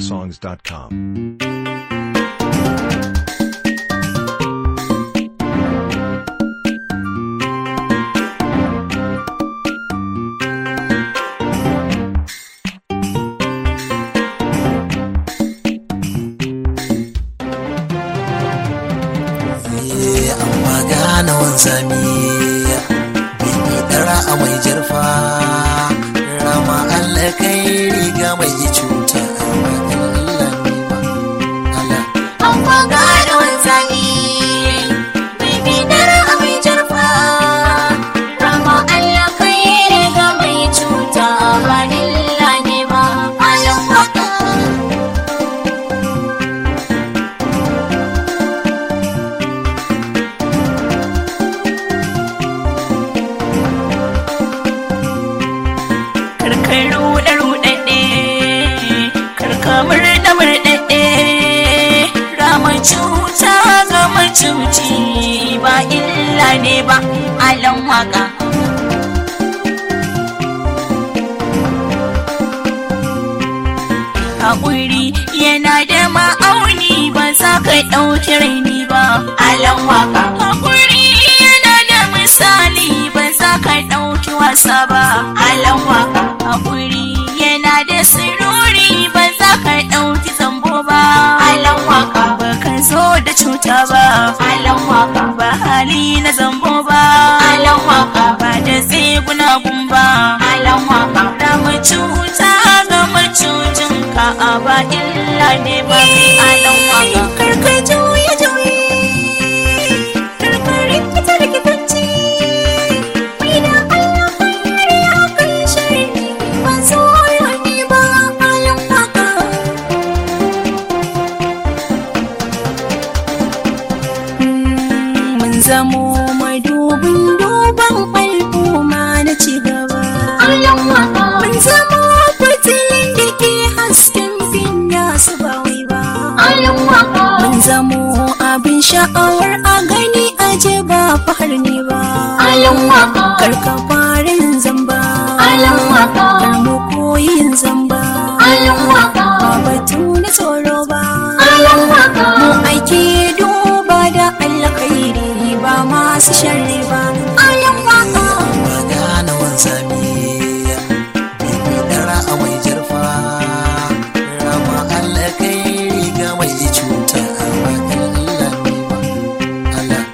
houseofsongs.com. amma gane wanzami bibi dara a mai jarfa rama Allah kai riga mai cuta amma Allah ne ba Allah Amma gane wanzami Bibi dare a mai jarfa Rama Allah kai riga mai cuta Ba illa ne ba Alam waka Karkar ruɗe ruɗaɗɗe Karka murɗe murɗaɗɗe Rama cuta ga macuci Ba illa ne ba Alam waka Haƙuri yana da ma'auni ba za ka ɗauki raini ba. Alan waka. Haƙuri yana da misali ba za ka ɗauki wasa ba. Alan waka. Haƙuri yana da sirori ba za ka ɗauki zambo ba. Alan waka. Ba ka zo da cuta ba. Alan waka. Ba hali na zambo ba. Alan waka. Ba da tseguna gumba. Alan waka. Da cuta ga macucin ka a ba illa ne ba kai alan waka. Karka juye juye. Karka rikita rikitanci. Mai da Allah kare a kan shari. Ba so ne ba alan waka. mun zamo madubin duban al'umma na cigaba. Mun zamo fitilin da ke hasken finya su ba wai ba. Mun zamo abin sha'awar a gani aje ba fahar ne ba. Karka farin zamba. Kar mu koyin zamba. Ba batu na tsoro ba. Mu aiki duba da alkhairi ba masu sharri ba. Ayan waka. amma gane wanzami bibi dara a mai jarfa rama Allah kai riga mai cuta amma Allah ne ba Allah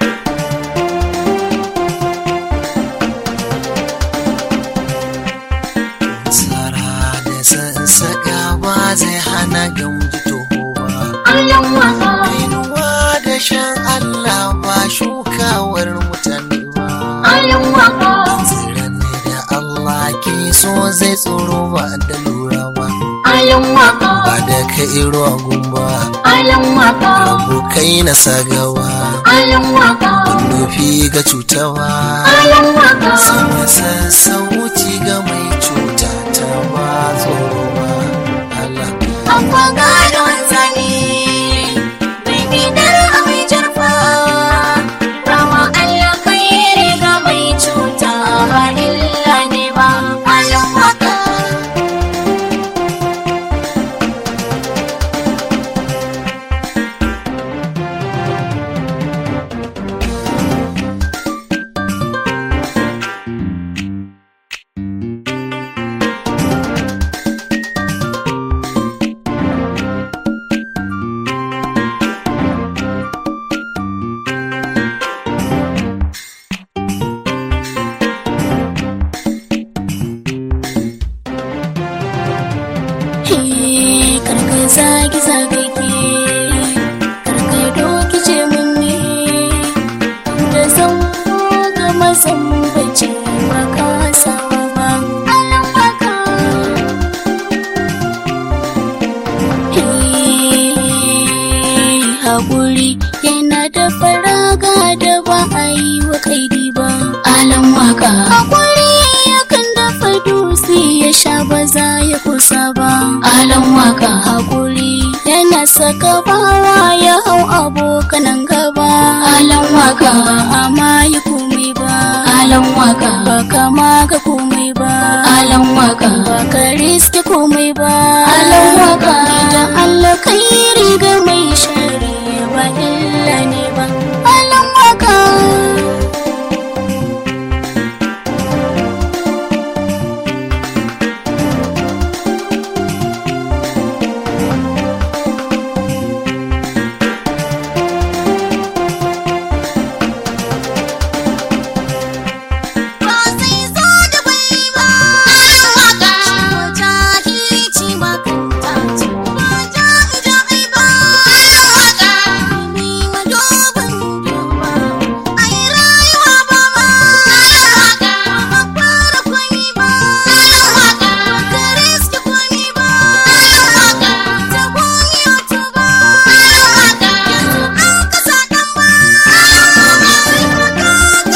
tsara da sassaka ba zai hana gamji toho ba kainuwa da shan Allah ba shukawar mutane ba tsiran ne da Allah ke so zai tsoro ba da lura ba ba da ka iro gumba rabu kai na sagawa nufi ga cutawa sama sassauci ga mai cuta ta ba tsoro ba Allah Amma gane wanzani bai bidar a mai jarfa Rama Allah kai riga mai cuta ba illa ne ba Alam waka karka zagi zagi ke karka doki ce mun ne da zan ga mazan bace ba ka sawa ba alam baka haƙuri yana da faraga da ba a yi wa kaidi ba alam waka haƙuri yakan dafa dutse ya sha ba za ya kusa ba alam waka haƙuri yana saka bawa ya hau abokanan gaba alam waka ba a ma yi komai ba alam waka ba kama ga komai ba alam waka ba ka riske komai ba alam waka idan alkhairi ga mai shari ba illa ne ba alan waka ba zai zo da bai ba waka jahilci makanta ce ba ja ja'i ba waka ni madubin duba ai rayuwa ba ma waka ba fara kwami ba waka ka riski kwami ba waka ta goyi otu ba waka yanzu an kasa dan ba sai ka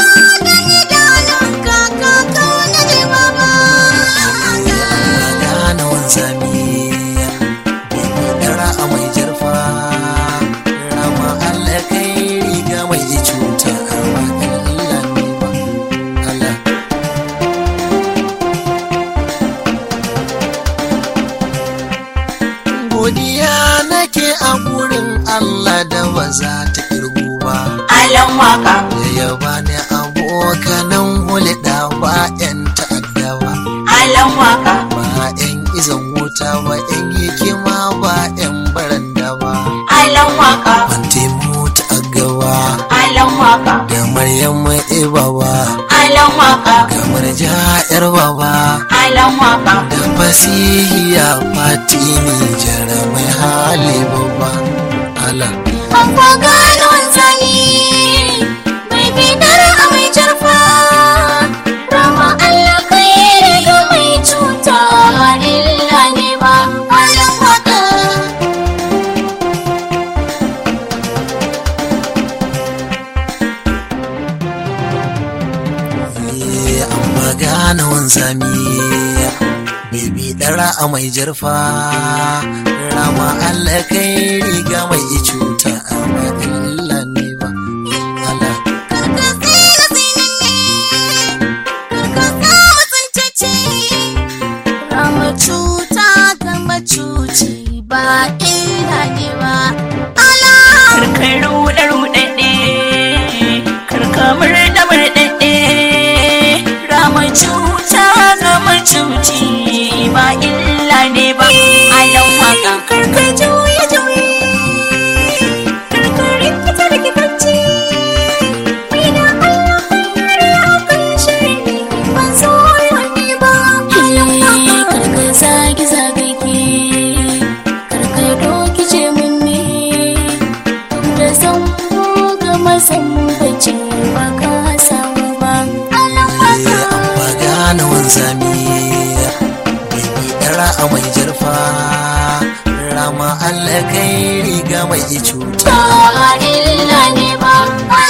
gane wanzami dara a mai jarfa rama Allah kai riga mai cuta a wakan illa ne ba Allah godiya nake a gurin Allah da ba za ta kirgu ba Alan waka, da ya bani abokanan hulɗa ba 'yan ta'adda ba alan waka, ba 'yan izan wuta ba 'yan hikima ba 'yan baranda ba alan waka, Fante mota a gaba alan waka, da Maryam Ibaba alan waka, kamar ja'yar baba alan waka. da fasihiya fatini jaramai hali babba ala Babba gano zani, mai bidar a mai jarfa. Rama Allah kai riga mai cuta ba illa ne ba. Alan waka, Eh, amma gane wanzami Bibi ɗara a mai jarfa rama Allah kai riga mai cuta amma illa ne ba ala karka tsira tsinanne, karka sa mutuntacce. Rama cuta ga macuci ba illa ne ba. Ala. karkar ruɗe ruɗaɗɗe karka murɗe murɗaɗɗe rama cuta ga macuci ba illa ne ba alan waka karka juye juye karka rikita rikitacce mai da Allah kare akan shiri ba so wani ba karka zagi zagage karka doki ce munne da san ga masan bace ba ka samu ba alan Eh, amma gane wanzami Bibi ɗara a mai jarfa rama Allah kai riga mai cuta ba illa ne ba